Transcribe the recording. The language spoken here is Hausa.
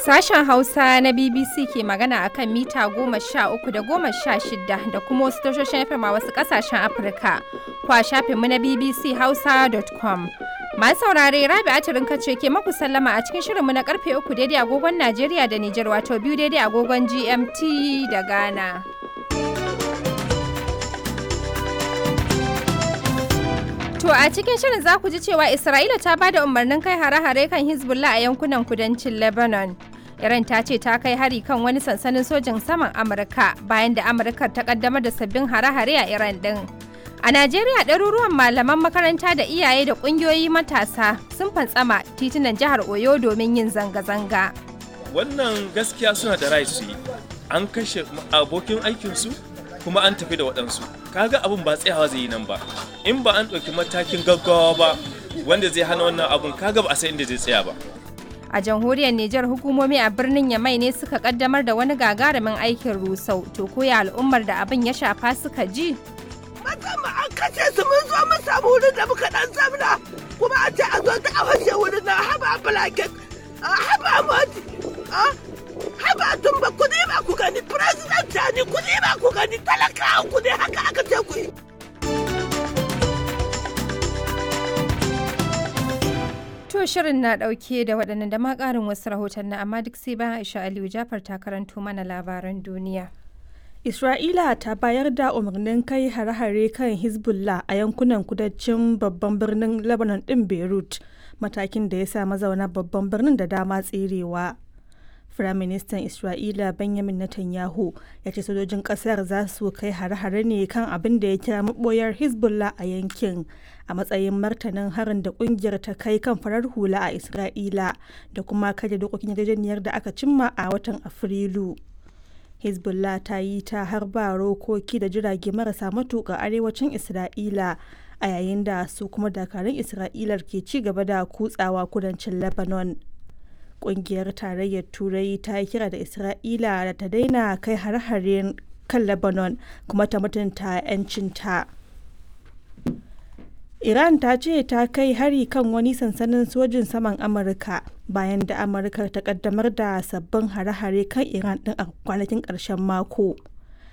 Sashen Hausa na BBC ke magana a kan mita goma sha uku da goma sha shida da kuma wasu tashoshin FM a wasu ƙasashen Afirka. Kwa shafinmu na BBC Hausa.com. Masu saurare Rabi Atirin kace ke maku sallama a cikin shirinmu na karfe uku daidai agogon Najeriya da Nijar wato biyu daidai agogon GMT da Ghana. To a cikin shirin za ku ji cewa Isra'ila ta ba da umarnin kai hare-hare kan Hezbollah a yankunan kudancin Lebanon. Iran ta ce ta kai hari kan wani sansanin sojin saman Amurka bayan da Amurkar ta kaddamar da sabbin hare-hare a Iran din. A Najeriya ɗaruruwan malaman makaranta da iyaye da ƙungiyoyi matasa sun fantsama titunan jihar Oyo domin yin zanga-zanga. Wannan gaskiya suna da rai su yi. An kashe abokin aikinsu kuma an tafi da waɗansu. Kaga abin ba tsayawa zai yi nan ba. In ba an ɗauki matakin gaggawa ba wanda zai hana wannan abun kaga ba a san inda zai tsaya ba. A jamhuriyar Nijar hukumomi a birnin Yamai ne suka kaddamar da wani gagarumin aikin rusau. To koya al'ummar da abin ya shafa suka ji? Musamman an kashe su mun zo mun samu wurin da muka dan zamna kuma an ce a zo ta awashe wurin na haba blanket haba moti haba tumba ku ne ba ku gani president ne ku ne ba ku gani talakawa ku ne haka aka ce ku yi. To shirin na ɗauke da waɗannan da ma ƙarin wasu rahoton na amma duk sai bayan Aisha Aliyu Jafar ta karanto mana labaran duniya. Isra'ila ta bayar da umarnin kai hare-hare kan Hezbollah a yankunan kudancin babban birnin Lebanon ɗin Beirut, matakin da ya sa mazauna babban birnin da dama tserewa. Firaministan Isra'ila Benjamin Netanyahu ya ce sojojin ƙasar za su kai hare-hare ne kan abin da ya kira maɓoyar Hezbollah a yankin a matsayin martanin harin da ƙungiyar ta kai kan farar hula a Isra'ila da kuma kaje dokokin yarjejeniyar da aka cimma a watan Afrilu. hezbollah ta yi ta harba rokoki da jirage marasa matuƙa arewacin isra'ila a yayin da su kuma dakarun isra'ilar ke ci gaba da kutsawa kudancin lebanon ƙungiyar tarayyar turai ta yi kira da isra'ila da ta daina kai har-haren kan lebanon kuma ta mutunta 'yancinta Iran ta ce ta kai hari kan wani sansanin sojin saman Amurka bayan da Amurka ta kaddamar da sabbin hare-hare kan Iran din a kwanakin ƙarshen mako.